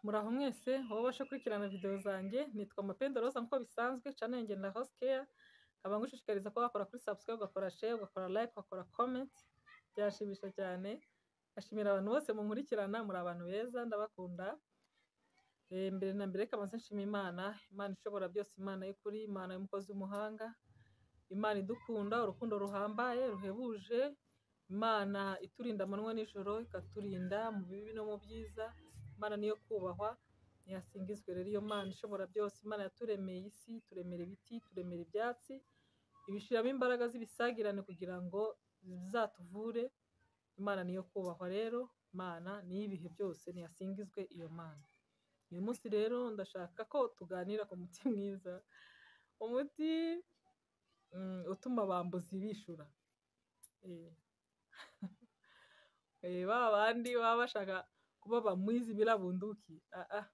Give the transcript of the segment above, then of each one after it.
Muraho mwese, wowe ubasha gukurikirana video zanjye, nitwa Mapendo Rose nk'uko bisanzwe, channel yanjye na Rose Care, nkaba ngushishikariza ko wakora kuri subscribe, ugakora share, ugakora like, ugakora comment, byashimisha cyane, ashimira abantu bose munkurikirana, muri abantu beza, ndabakunda, Eh, mbere na mbere reka banze nshima Imana, Imana ishobora byose, Imana y'ukuri, Imana y'umukozi w'umuhanga, Imana idukunda, urukundo ruhambaye, ruhebuje, Imana iturinda amanywa n'ijoro, ikaturinda mu bibi no mu byiza, Imana niyo kubahwa, ntiyasingizwe rero iyo Mana ishobora byose, Imana yaturemeye isi, ituremera ibiti, ituremera ibyatsi, ibishiramo imbaraga z'ibisagirane kugira ngo bizatuvure, Imana niyo kubahwa rero, Imana niyo ibihe byose, ntiyasingizwe iyo Mana. Uyu munsi rero ndashaka ko tuganira ku muti mwiza, umuti mm, utuma abambuzi bishura. Eh. Eh, ba bandi baba bashaka kuba bamwizi bila bunduki ah, ah.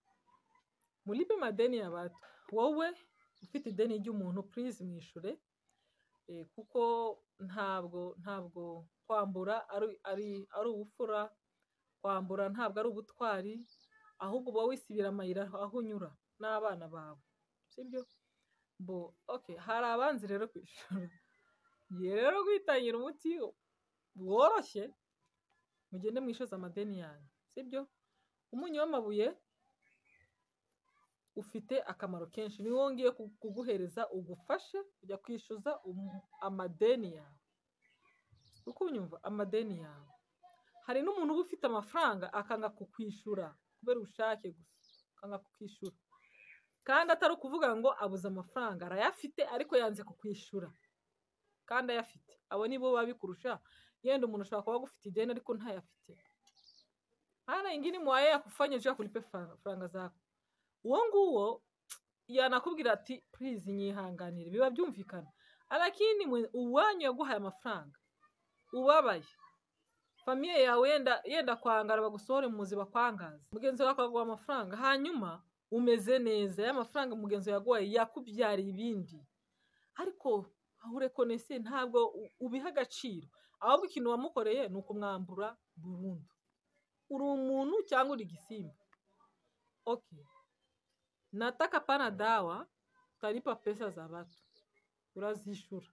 mulipe madeni ya watu wowe ufite ideni ry'umuntu please mwishure eh, kuko ntabwo ntabwo kwambura ari, ari, ari ubupfura kwambura ntabwo ari ubutwari ahubwo uba wisibira amayira aho unyura n'abana bawe sibyo bo okay hari abanzi rero kwishura ngiye rero kwitangira umuti woroshye mugende mwishoza amadeni yanyu sibyo umunyu w'amabuye ufite akamaro kenshi niwo wongeye ku- kuguhereza ugufashe kujya kwishyuza umu- amadeni yawe uko unyumva amadeni yawe hari n'umuntu uba ufite amafaranga akanga kukwishyura kubera ubushake gusa akanga kukwishyura kandi atari ukuvuga ngo abuze amafaranga arayafite ariko yanze kukwishyura kandi ayafite abo ni bo babikurusha yenda umuntu ashobora kuba agufite ideni ariko ntayafite hana ingine mwaye ya kufanya juu ya kulipe fa- faranga zako uongo huo yanakubwira ati please nyihanganire biba byumvikana lakini mwe- uwanyu yaguhaye amafaranga ubabaye famiye yawe yenda, yenda kwangara bagusohore muzi bakwangaze mugenzi wawe akaguha amafaranga hanyuma umeze neza ya mafaranga mugenzi wawe yaguhaye yakubyariye ibindi ariko urekonese ntabwo u- ubiha agaciro ahubwo ikintu wamukoreye ni ukumwambura burundu uri umuntu cyangwa uri igisimba okay nataka pana dawa utalipa pesa za watu urazishura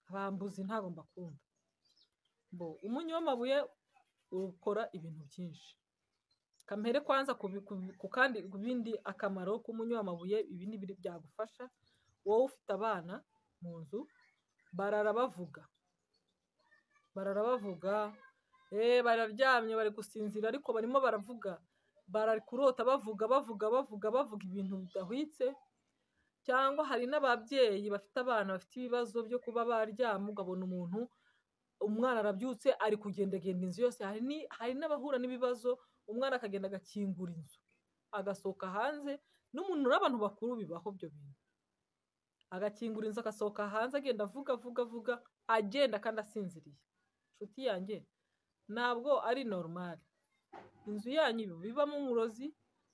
abambuzi ntabwo mbakunda bo umunyu w'amabuye ukora ibintu byinshi kampere kwanza ku bi- ku bi- ku kandi ku bindi akamaro k'umunyu w'amabuye ibi ni biri byagufasha wowe ufite abana mu nzu barara bavuga barara bavuga eh bararyamye bari gusinzira ariko barimo baravuga bari kurota bavuga bavuga bavuga bavuga ibintu bidahwitse cyangwa hari n'ababyeyi bafite abana bafite ibibazo byo kuba baryama ugabona umuntu umwana arabyutse ari kugendagenda inzu yose hari ni- hari n'abahura n'ibibazo umwana akagenda agakingura inzu agasohoka hanze n'umuntu n'abantu bakuru bibaho ibyo bintu agakingura inzu agasohoka hanze agenda avuga avuga avuga agenda kandi asinziriye inshuti yanjye ntabwo ari normal inzu yanyu ibi- bibamo umurozi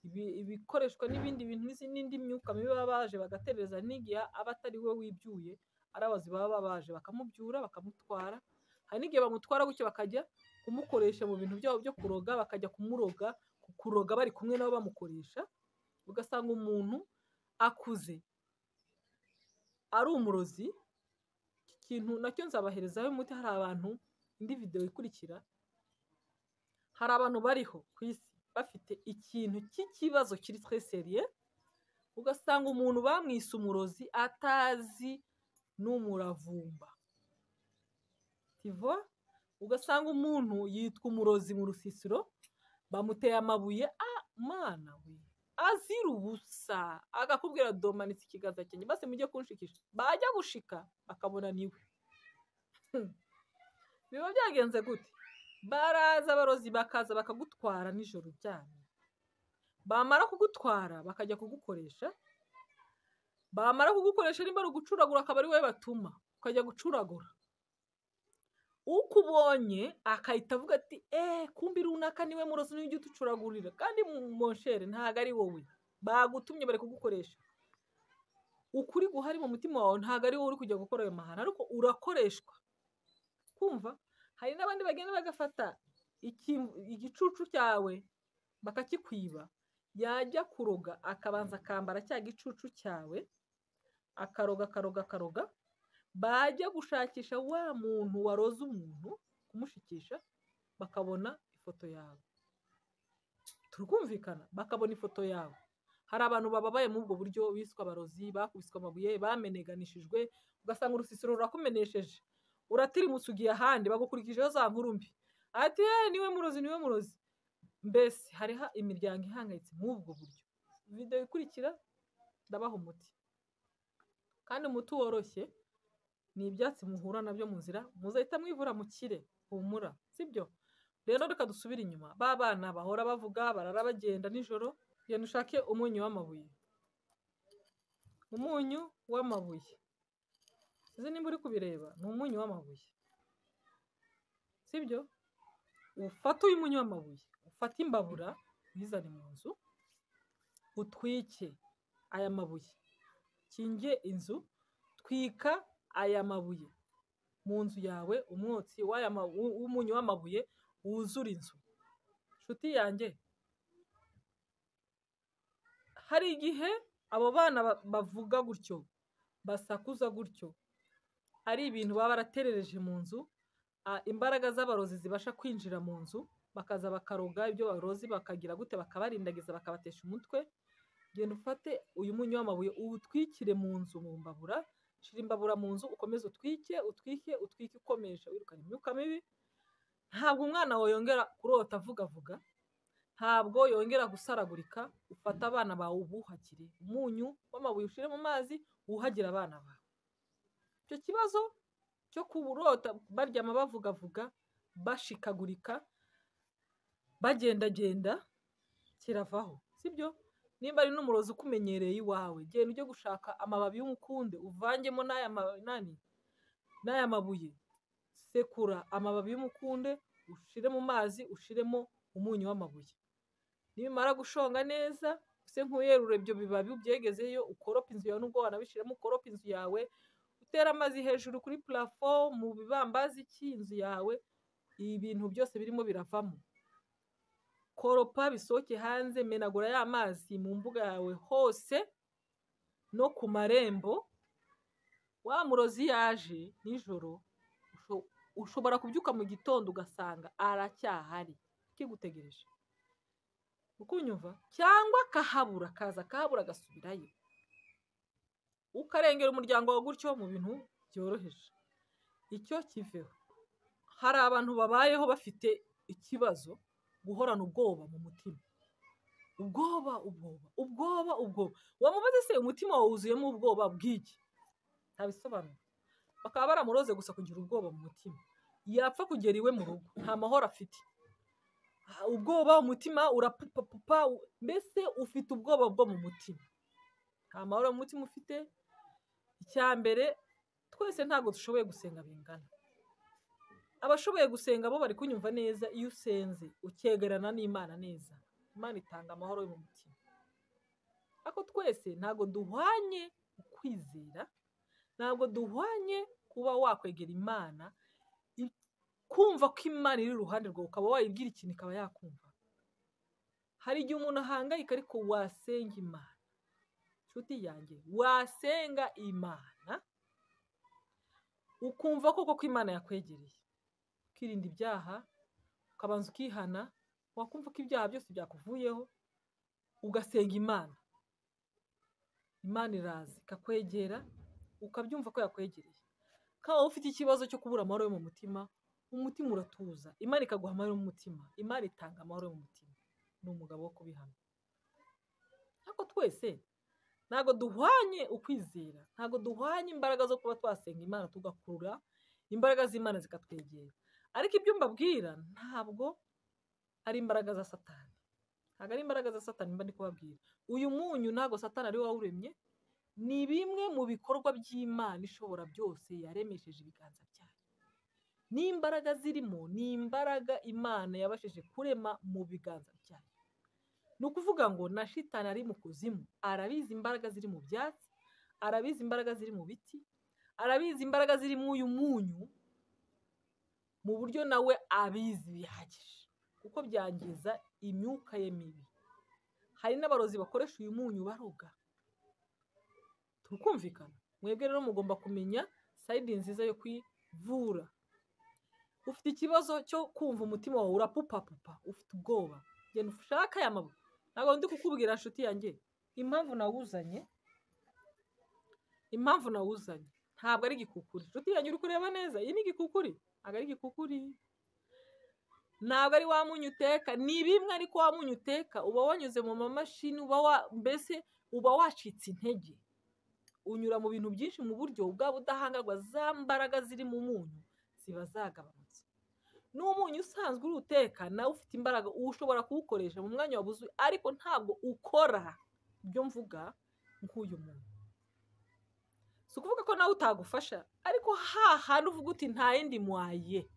ibi- ibikoreshwa n'ibindi bintu n'izi- n'indi myuka mibi baba baje bagaterereza n'igihe aba atari we wibyuye ari abazi baba baje bakamubyura bakamutwara hari n'igihe bamutwara gutyo bakajya kumukoresha mu bintu byabo byo kuroga bakajya kumuroga ku- kuroga bari kumwe nabo bamukoresha ugasanga umuntu akuze ari umurozi iki kintu nacyo nzabaherezaho umuti hari abantu indi video ikurikira hari abantu bariho ku isi bafite ikintu cy'ikibazo kiri tweseriye ugasanga umuntu bamwise umurozi atazi n'umuravumba tivo ugasanga umuntu yitwa umurozi mu rusisiro bamuteye amabuye ah mana we azira ubusa agakubwira domanitse ikiganza cyanjye basi mujye kunshikisha bajya gushika bakabona niwe biba byagenze gute baraza abarozi bakaza bakagutwara nijoro uryamye bamara kugutwara bakajya kugukoresha bamara kugukoresha nimba ari ugucuragura akaba ari wowe batuma ukajya gucuragura ukubonye akahita avuga ati eee kumbi runaka niwe murozi niwe ujya utucuragurira kandi mu- monshere ntabwo ari wowe bagutumye bari kugukoresha ukuri guhari mu mutima wawe ntabwo ari wowe uri kujya gukora ayo mahano ariko urakoreshwa kumva hari n'abandi bagenda bagafata iki- igicucu cyawe bakakikwiba yajya kuroga akabanza akambara cya gicucu cyawe akaroga akaroga akaroga bajya gushakisha wa muntu waroze umuntu kumushikisha bakabona ifoto yawe turumvikana bakabona ifoto yawe hari abantu bababaye muri ubwo buryo biswa abarozi bakubiswe amabuye bameneganishijwe ugasanga urusisiro rurakumenesheje uratirimutse ugiye ahandi bagukurikijeho za nkuru mbi ati yewe niwe murozi niwe murozi mbese hariho imiryango ihangayitse muri ubwo buryo videwo ikurikira ndabaha umuti kandi umuti woroshye ni ibyatsi muhura nabyo mu nzira muzahita mwivura mukire humura sibyo rero reka dusubire inyuma ba bana bahora bavuga barara bagenda nijoro genda ushake umunyu w'amabuye umunyu w'amabuye izi nimba uri kubireba ni umunyu w'amabuye sibyo ufata uyu munyu w'amabuye ufate imbabura uyizane mu nzu utwike aya mabuye kinge inzu twika aya mabuye mu nzu yawe umwotsi w'umunyu w'amabuye wuzura inzu inshuti yanjye hari igihe abo bana bavuga gutyo basakuza gutyo ari ibintu baba baraterereje mu nzu imbaraga z'abarozi zibasha kwinjira mu nzu bakaza bakaroga ibyo barozi bakagira gute bakabarindagiza bakabatesha umutwe genda ufate uyu munyu w'amabuye uwutwikire mu nzu mu mbabura shira imbabura mu nzu ukomeze utwike utwike utwike ukomeje wirukana imyuka mibi ntabwo umwana wawe yongera kurota avuga avuga ntabwo yongera gusaragurika ufata abana bawe ubuhagire umunyu w'amabuye ushyire mu mazi wuhagire abana bawe icyo kibazo cyo kuburota baryama bavugavuga bashikagurika bagendagenda kiravaho sibyo nimba ari n'umurozi ukumenyereye iwawe genda ujye gushaka amababi y'umukunde uvangemo n'aya mabuye sekura amababi y'umukunde ushyire mu mazi ushyiremo umunyu w'amabuye nimara gushonga neza use nk'uyerura ibyo bibabi ubyegezeyo ukoropa inzu yawe n'ubwo wanabishyiramo ukoropa inzu yawe utera amazi hejuru kuri purafo mu bibambazi cy'inzu yawe ibintu byose birimo biravamo koropa bisohoke hanze menagura ya mazi mu mbuga yawe hose no ku marembo wa murozi yaje nijoro ushobora kubyuka mu gitondo ugasanga aracyahari kigutegereje ukunyumva cyangwa akahabura akaza akahabura agasubirayo ukarengera umuryango wawe gutyo mu bintu byoroheje icyo kiveho hari abantu babayeho bafite ikibazo guhorana ubwoba mu mutima ubwoba ubwoba ubwoba ubwoba wamubaze se umutima wawe wuzuyemo ubwoba bw'iki ntabisobanura bakaba baramuroze gusa kugira ubwoba mu mutima yapfa kugera iwe mu rugo nta mahoro afite ubwoba umutima urapupapupa mbese ufite ubwoba bwo mu mutima nta mahoro mu mutima ufite icya mbere twese ntabwo dushoboye gusenga bingana abashoboye gusenga bo bari kunyumva neza iyo usenze ukegerana n'imana neza imana itanga amahoro yo mu mutima ariko twese ntabwo duhwanye ukwizera ntabwo duhwanye kuba wakwegera imana kumva ko imana iri iruhande rwawe ukaba wayibwira ikintu ikaba yakumva hari igihe umuntu ahangayika ariko wasenga imana inshuti yanjye wasenga imana ukumva koko ko imana yakwegereye ukirinda ibyaha ukabanza ukihana wakumva ko ibyaha byose byakuvuyeho ugasenga imana imana iraza ikakwegera ukabyumva ko yakwegereye kaba ufite ikibazo cyo kubura amahoro yo mu mutima umutima uratuza imana ikaguha amahoro mu mutima imana itanga amahoro mu mutima ni umugabo wo kubihamya ariko twese ntabwo duhwanye ukwizera ntabwo duhwanye imbaraga zo kuba twasenga imana tugakurura imbaraga z'imana zikatwegera ariko ibyo mbabwira ntabwo ari imbaraga za satani ntabwo ari imbaraga za satani mba ndi kubabwira uyu munyu ntabwo satani ari wawuremye ni bimwe mu bikorwa by'imana ishobora byose yaremesheje ibiganza byayo n'imbaraga zirimo ni imbaraga imana yabashije kurema mu biganza byayo ni ukuvuga ngo na shitani ari mu kuzimu arabizi imbaraga ziri mu byatsi arabizi imbaraga ziri mu biti arabizi imbaraga ziri mu uyu munyu mu buryo nawe abizi bihagije kuko byangiza imyuka ye mibi hari n'abarozi bakoresha uyu munyu baroga turi kumvikana mwebwe rero mugomba kumenya sayidi nziza yo kwivura ufite ikibazo cyo kumva umutima wawe urapupapupa ufite ubwoba genda ushake aya mabuye ntabwo ndi kukubwira nshuti yanjye impamvu nawuzanye impamvu nawuzanye ntabwo ari igikukuri nshuti yanjye uri kureba neza iyi ni igikukuri ntabwo ari igikukuri ntabwo ari wa munyu uteka ni bimwe ariko wa munyu uteka uba wanyuze mu mamashini uba wa mbese uba wacitse intege unyura mu bintu byinshi mu buryo bwa budahangarwa za mbaraga ziri mu munyu ziba zagabanutse n'umunyu usanzwe uri uteka nawe ufite imbaraga ushobora kuwukoresha mu mwanya wabuzuye ariko ntabwo ukora ibyo mvuga nk'uyu muntu si ukuvuga ko nawe utagufasha ariko hahandi uvuga uti nta yindi mwaye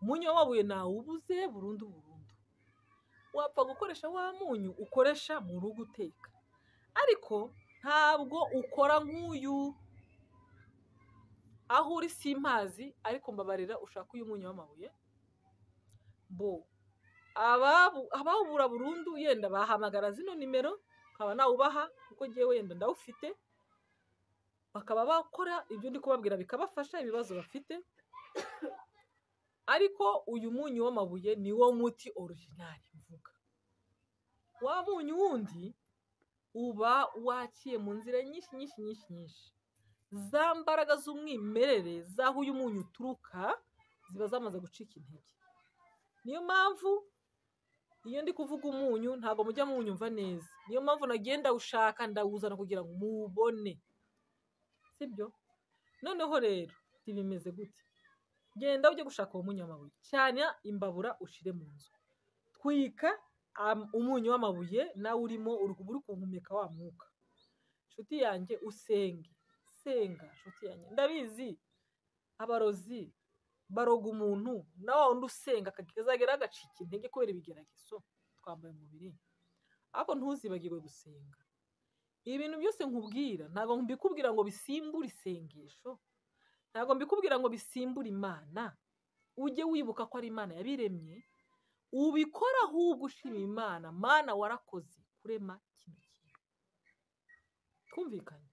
umunyu w'amabuye nawubuze burundu burundu wapfa gukoresha wa munyu ukoresha mu rugo uteka ariko ntabwo ukora nk'uyu aho uri si impazi ariko mbabarira ushaka uyu munyu w'amabuye bo abawubura burundu yenda bahamagara zino nimero ukaba nawubaha kuko ngewe wenda ndawufite bakaba bakora ibyo ndi kubabwira bikabafasha ibibazo bafite ariko uyu munyu w'amabuye ni wo muti orijinari mvuga wa munyu wundi uba waciye mu nzira nyinshi nyinshi nyinshi nyinshi za mbaraga z'umwimerere z'aho uyu munyu uturuka ziba zamaze gucika intege niyo mpamvu iyo ndi kuvuga umunyu ntabwo mujya muwunyumva neza niyo mpamvu nagiye ndawushaka ndawuzana kugira ngo muwubone sibyo noneho rero ntibimeze gutya genda ujye gushaka uwo munyu w'amabuye cyane imbabura ushire mu nzu twika umunyu w'amabuye nawe urimo uri kuwuhumeka wa mwuka inshuti yanjye usenge senga inshuti yanjye ndabizi abarozi baroga umuntu nawe wundi usenga akazagera agacika intege kubera ibigeragezo twambaye umubiri ariko ntuzibagirwe gusenga ibi bintu byose nkubwira ntabwo mbikubwira ngo bisimbure isengesho ntabwo mbikubwira ngo bisimbure imana ujye wibuka ko ari imana yabiremye ubikora ahubwo ushima imana mana warakoze kurema kino kintu twumvikanye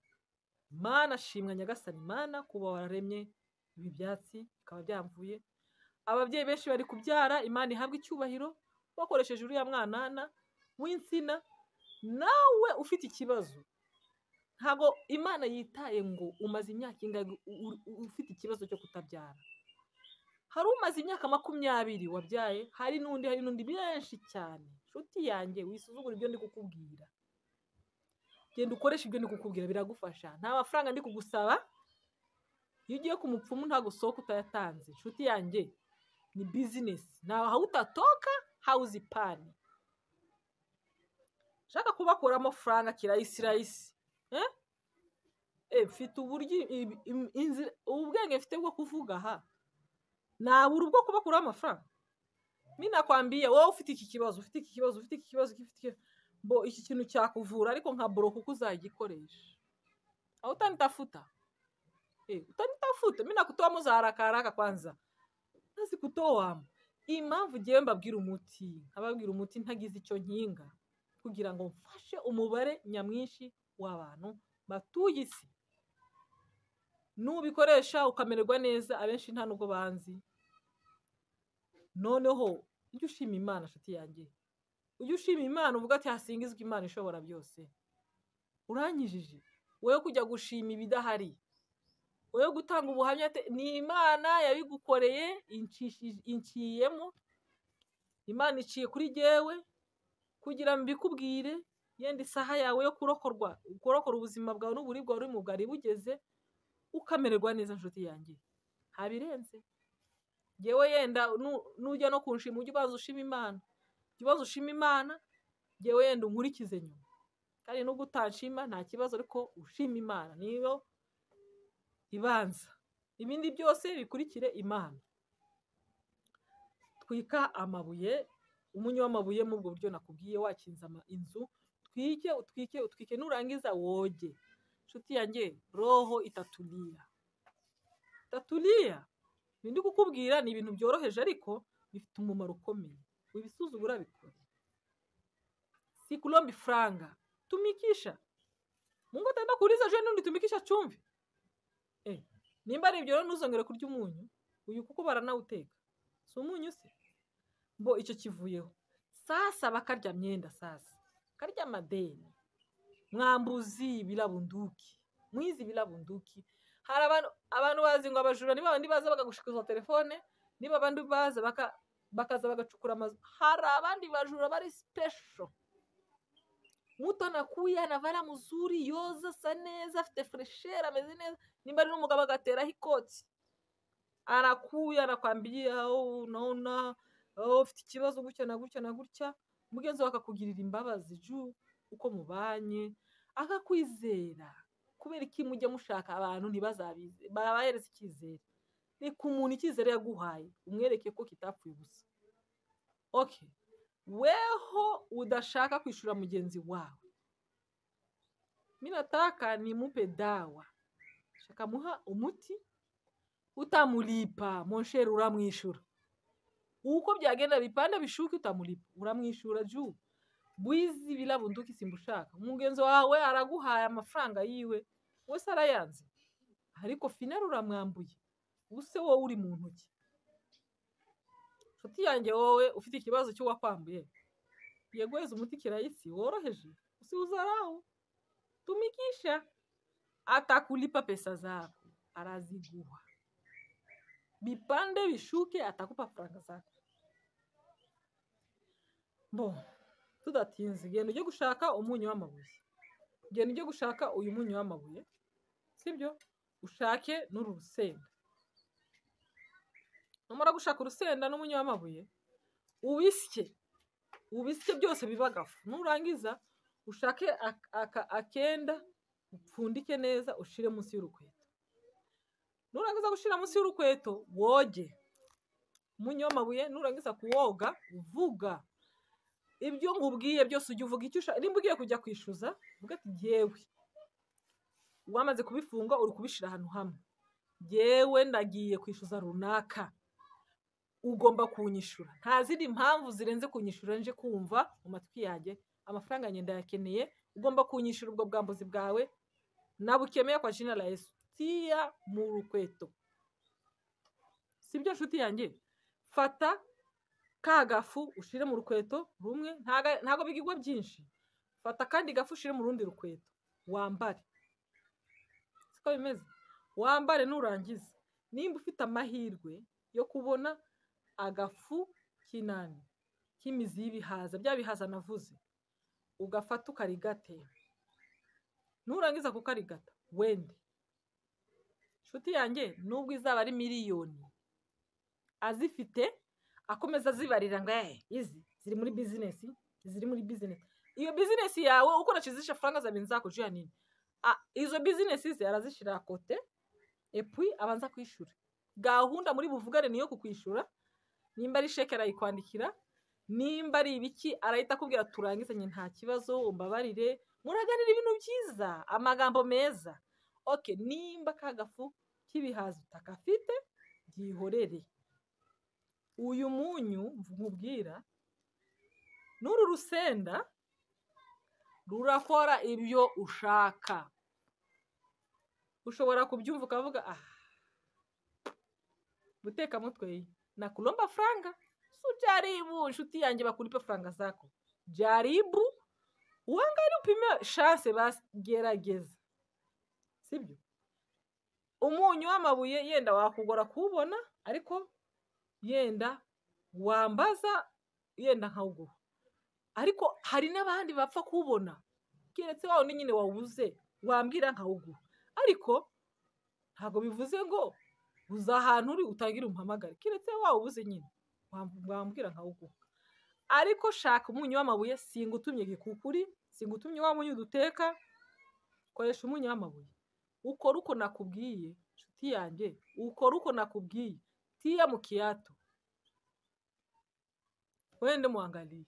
imana ashimwa nyagasani imana kuba wararemye ibi byatsi bikaba byamvuye ababyeyi benshi bari kubyara imana ihabwa icyubahiro bakoresheje uriya mwanana w'insina nawe ufite ikibazo ntabwo imana yitaye ngo umaze imyaka ingahe ufite ikibazo cyo kutabyara hari umaze imyaka makumyabiri wabyaye hari n'undi hari n'undi benshi cyane inshuti yanjye wisuzugura ibyo ndi kukubwira genda ukoresha ibyo ndi kukubwira biragufasha nta mafaranga ndi kugusaba iyo ugiye ku mupfumu ntabwo usohoka utayatanze inshuti yanjye ni bizinesi ntawe aho utatoka hawuzi pani ushaka kubakuramo faranga kirayisi rayisi mfite uburyo ubwenge mfite bwo kuvuga aha nabura ubwo kubakuraho amafaranga minakwambiye wowe ufite iki kibazo ufite iki kibazo ufite iki kibazo bo iki kintu cyakuvura ariko nka boroka uko uzagikoresha aho utanitafuta utanitafuta minakutoamo za rakaraka kwanza ntazi kutowamo impamvu ugiye mbabwira umuti nkababwira umuti ntagize icyo nkinga kugira ngo mfashe umubare nyamwinshi w'abantu batuye isi n'ubikoresha ukamererwa neza abenshi nta nubwo banzi noneho ujye ushima imana nshuti yanjye ujye ushima imana uvuga ati hasingizwe imana ishobora byose uranyijije wowe kujya gushima ibidahari wowe gutanga ubuhamya ni imana yabigukoreye inciyemo imana iciye kuri jyewe kugira mbikubwire yenda isaha yawe yo kurokorwa kurokora ubuzima bwawe n'uburibwe wari mu bwari bugeze ukamererwa neza inshuti yanjye ntabirenze yewe yenda nujya no kunshima ujye ubanza ushima imana ujye ubanza ushima imana yewe yenda unkurikize nyuma kandi nubwo utanshima nta kibazo ariko ushima imana niyo ibanza ibindi byose bikurikire imana twika amabuye umunyu w'amabuye muri ubwo buryo nakubwiye wakinze inzu utwike utwike utwike nurangiza woge inshuti yanjye roho itaturiya itaturiya ibindi kukubwira ni ibintu byoroheje ariko bifite umumaro ukomeye wibisuzugura bikore sikulombi franga, tumikisha. Mungu ataenda kuuliza je, nini ulitumikisha chumvi? Eh, nimba ari ibyo rero ntuzongere kurya umunyu, uyu kuko baranawuteka. Si umunyu se? Mbo icyo kivuyeho. Sasa bakarya myenda sasa. Karya madeni. Mwambuzi bila bunduki. Mwizi bila bunduki. Hari abantu abantu bazi ngo abajura ni babandi baza bakagushikuza telefone, niba abandi baza baka bakaza bagacukura amazu hari abandi bajura bari sipesho muto nakuya anavara muzuri yoza asa neza afite furesheri ameze neza nimba ari n'umugabo agateraho ikoti arakuya anakwambiriye unaona ufite ikibazo gutya na gutya na gutya mugenzi we akakugirira imbabazi ju uko mubanye akakwizera kubera iki mujya mushaka abantu ntibazabize babahereza icyizere reka umuntu icyizere yaguhaye umwereke ko kitapfuye ubusa oke weho udashaka kwishyura mugenzi wawe minataka ni mupe dawa shaka muha umuti utamulipa monshere uramwishyura uko byagenda bipanda bishuke utamulipa uramwishyura ju bwizi birabunduka isimba ushaka umugenzi wawe araguhaye amafaranga yiwe wese arayanze ariko finari uramwambuye ubuse wowe uri mu ntoki inshuti yanjye wowe ufite ikibazo cy'uwakwambuye yeguheza umuti kirayisi woroheje usuzaraho tumikisha atakulipa pesa zako araziguha bipande bishuke atakupa faranga zako bo tudatinze genda ujye gushaka umunyu w'amabuye genda ujye gushaka uyu munyu w'amabuye sibyo ushake n'uru rusenda numara gushaka urusenda n'umunyu w'amabuye ubisye ubisye byose biba agafu nurangiza ushake akenda upfundike neza ushyire munsi y'urukweto nurangiza gushyira munsi y'urukweto woge umunyu w'amabuye nurangiza kuwoga uvuga ibyo nkubwiye byose ujya uvuga icyo ushaka nimba ugiye kujya kwishyuza uvuga ati ngewe wamaze kubifunga uri kubishyira ahantu hamwe ngewe ndagiye kwishyuza runaka ugomba kunyishyura nta zindi mpamvu zirenze kunyishyura nje kumva mu matwi yanjye amafaranga ngenda yakeneye ugomba kunyishyura ubwo bwambuzi bwawe nabukemeye kwa jina la esitiya mu rukweto si byo nshuti yanjye fata ka gafu ushyire mu rukweto rumwe ntabwo bigigwa byinshi fata akandi gafu ushyire mu rundi rukweto wambare siko bimeze wambare nurangiza nimba ufite amahirwe yo kubona agafu k'inani k'imizi y'ibihaza bya bihaza navuze ugafata ukarigata nurangiza kukarigata wende inshuti yanjye nubwo izaba ari miliyoni azifite akomeza azibarira ngo eee izi ziri muri bizinesi ziri muri bizinesi iyo bizinesi yawe ukoresheje izisha faranga za benzi zakojeya nini izo bizinesi ze arazishyira kote epui abanza kwishyura gahunda muri buvugane niyo kukwishyura nimba ari sheke arayikwandikira nimba ari ibiki arahita akubwira turangizanye nta kibazo umbabarire muraganira ibintu byiza amagambo meza oke nimba ka gafu k'ibihaza utakafite byihorere uyu munyu nkubwira n'uru rusenda rurakora ibyo ushaka ushobora kubyumva ukavuga aha guteka mutwe nakulomba franga sujaribu nshuti yanjye bakulipe franga zako jaribu uangalie upime shanse basi gerageza sibyo umunyu w'amabuye yenda wakugora kuwubona ariko yenda wambaza yenda nkawuguha ariko hari n'abandi bapfa kuwubona keretse wawe nyine wawuze wambwira nkawuguha ariko ntabwo bivuze ngo uza ahantu uri utangire umuhamagare keretse waba ubuze nyine wambwira nka uguha ariko shaka umunyu w'amabuye singa utumye gikukuri singa utumye wa munyu duteka koresha umunyu w'amabuye ukora uko nakubwiye inshuti yanjye ukora uko nakubwiye tiya mu kiyato wende muangaliye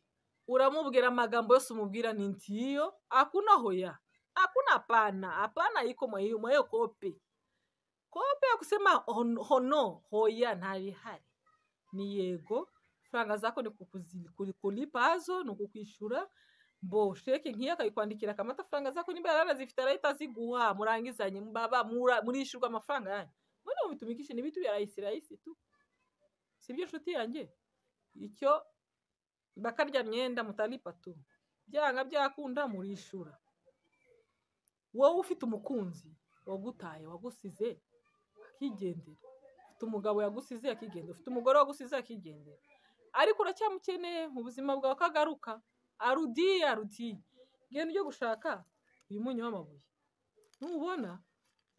uramubwira amagambo yose umubwira ni ntiyo akuna hoya akuna apana apana iko mwayo kope kope ya kusema hono hoya ntabihari ni yego faranga zako ni kukulipa hazo ni ukukwishura bo sheke nk'iyo akayikwandikira akama amafaranga aza ko nimba yaranazifite arahita aziguha murangizanye baba murishyurwa amafaranga yanyu muri ubu bitumikishe n'ibitu bya ayisi rayisi tu sibyo nshuti yanjye icyo bakarya myenda mutaripa tu byanga byakunda murishura wowe ufite umukunzi wagutaye wagusize akigendera ufite umugabo yagusize akigendera ufite umugore wagusize akigendera ariko uracyamukeneye mu buzima bwawe kagaruka arudiye arudiye genda ujye gushaka uyu munyu w'amabuye nubona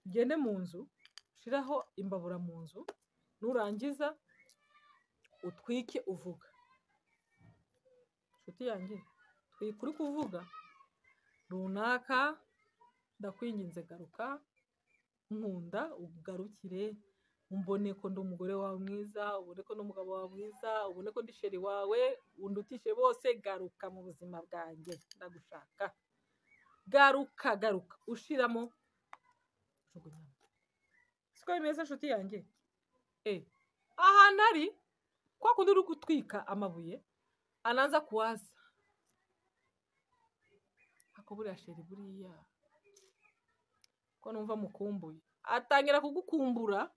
ugende mu nzu ushyiraho imbabura mu nzu nurangiza utwike uvuga inshuti yanjye twika uri kuvuga runaka ndakwinginze garuka nkunda ugarukire umbone ko ndi umugore wawe mwiza ubone ko n'umugabo wawe mwiza ubone ko ndi sheri wawe undutishe bose garuka mu buzima bwanjye ndagushaka garuka garuka ushiramo siko bimeze inshuti yanjye e ahantu ari kwa kundi uri gutwika amabuye anaza kuwaza ako buriya sheri buriya ko numva mukumbuye atangira kugukumbura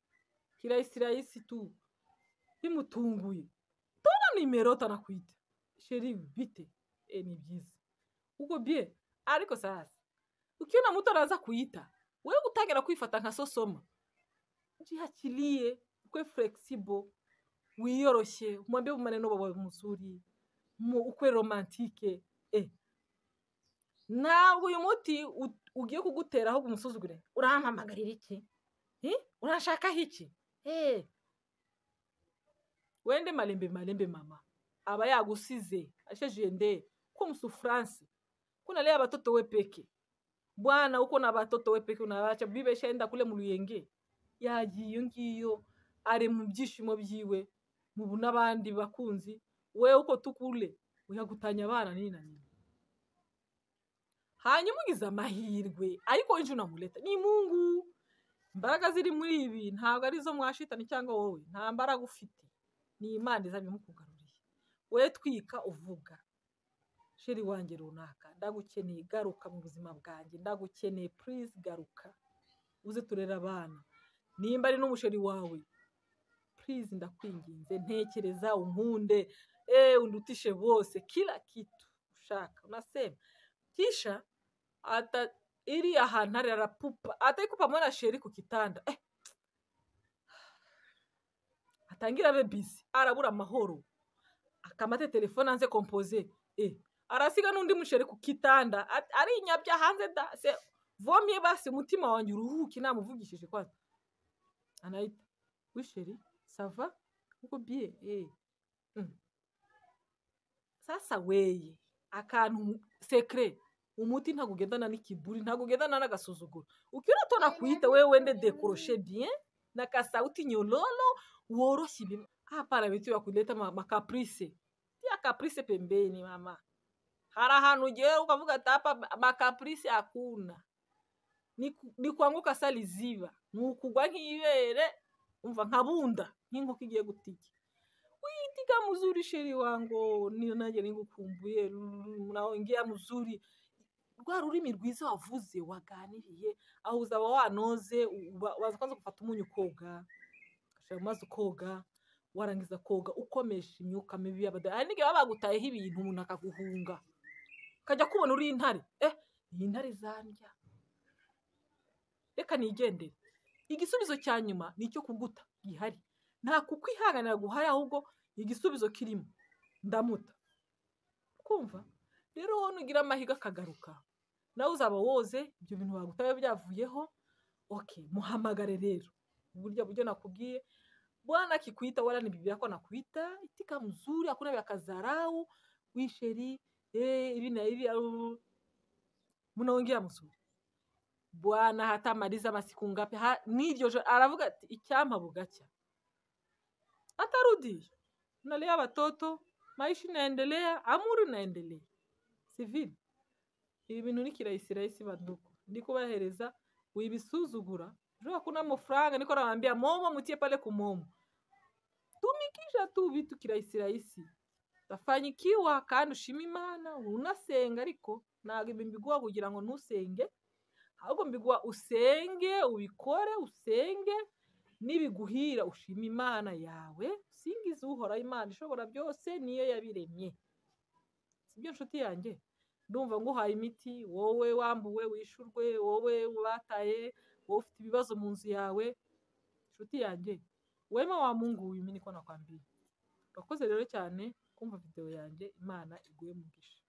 kirayisirayisi tu bimutunguye tona nimero utanakwita sheri bite e ni byiza ubwo bye ariko sasa ukiona muto anaza kuyita wewe gutangira kwifata nka sosoma jihakiriye ukwe flexible wiyoroshye umwambe maneno bawe muzuri mu ukwe romantike e ntabwo uyu muti ugiye kugutera ahubwo umusuzugure urampamagarira iki urashakaho iki wende marembe marembe mama aba yagusize asheje nde ko musufuranse ko nariye abatoto we peke bwana uko nabatoto we peke unabaca bibesha yenda kule mu ruyenge yagiye iyo ngiyo ari mu byishimo byiwe mu n'abandi bakunzi we uko tukule uyagutanya abana nina nina hanyuma ugize amahirwe ariko injira unamureta ni imungu imbaraga ziri muri ibi ntabwo arizo mwashitani cyangwa wowe nta mbaraga ufite ni imana iza bimukugaruriye we twika uvuga sheri wanjye runaka ndagukeneye garuka mu buzima bwanjye ndagukeneye purize garuka uze turere abana nimba ari n'umusheri wawe purize ndakwinginze ntekereza unkunde eee undutishe bose kira kitu ushaka unasema kisha ata ili ahantu ari arapupa ataiko pamoja na sheri ku kitanda eh. atangira abe bizi arabura amahoro akamate telefone anze kompoze eh. arasiga n'undi musheri ku kitanda ari inyabya hanze da se vomye basi umutima wanjye uruhuke namuvugishije kwanza anayita wisheri sava uko bie eh. mm. sasa weye akantu sekre umuti ntabwo ugendana n'ikiburi ntabwo ugendana n'agasuzuguro ukiri utona kuhita we wende dekoroshe bien na kasauti nyororo woroshye ibintu hapana bitu bakuleta makapurise ya kapurise pembeni mama hari ahantu ugera ukavuga ati hapa makapurise akuna ni kwanguka saliziba ni ukugwa nk'ibere umva nka bunda nk'inkoko igiye gutiki witika muzuri sheri wango niyo nanjye ningukumbuye naongea muzuri rwa rurimi rwiza wavuze waganiriye aho uzaba wanoze waza kwanza gufata umunyu koga ugashyira mu mazi ukoga warangiza koga ukomesha imyuka mibi y'abadari hari n'igihe baba bagutayeho ibintu umuntu akaguhunga ukajya kubona uri intare eh iyi ntare zandya reka nigendere igisubizo cya nyuma ni icyo kuguta gihari nta kukwihanganira guhari ahubwo igisubizo kirimo ndamuta kumva rero wowe nugira amahirwe akagaruka nawe uzaba woze ibyo bintu bagutaye byavuyeho oke muhamagare rero uburyo buryo nakubwiye bwana akikwita wala nibibira ko nakwita itika mzuri hakuna vya kazarau wisheri eh hivi na hivi mnaongea mzuri bwana hatamaliza masiku ngapi ha, niryo aravuga ati icyampa bugacya atarudi nalea watoto maisha inaendelea amuri inaendelea sivile ibi bintu ni kirahisi rahisi banduku ndi kubahereza wibisuzugura ejo hakuna amafaranga niko nawaambia momo mutie pale ku momo tumikisha tu vitu kirahisi rahisi dafanya kandi ushima imana unasenga ariko ntabwo ibi mbiguha kugira ngo ntusenge ahubwo mbiguha usenge ubikore usenge n'ibiguhira ushima imana yawe usingize uhoraho imana ishobora byose niyo yabiremye si byo nshuti yanjye ndumva ngo uhaye imiti wowe wambuwe wishyurwe wowe wataye wowe ufite ibibazo mu nzu yawe nshuti yanjye wema wamunguye uyu niko nakwambiye urakoze rero cyane kumva videwo yanjye imana iguhe umugisha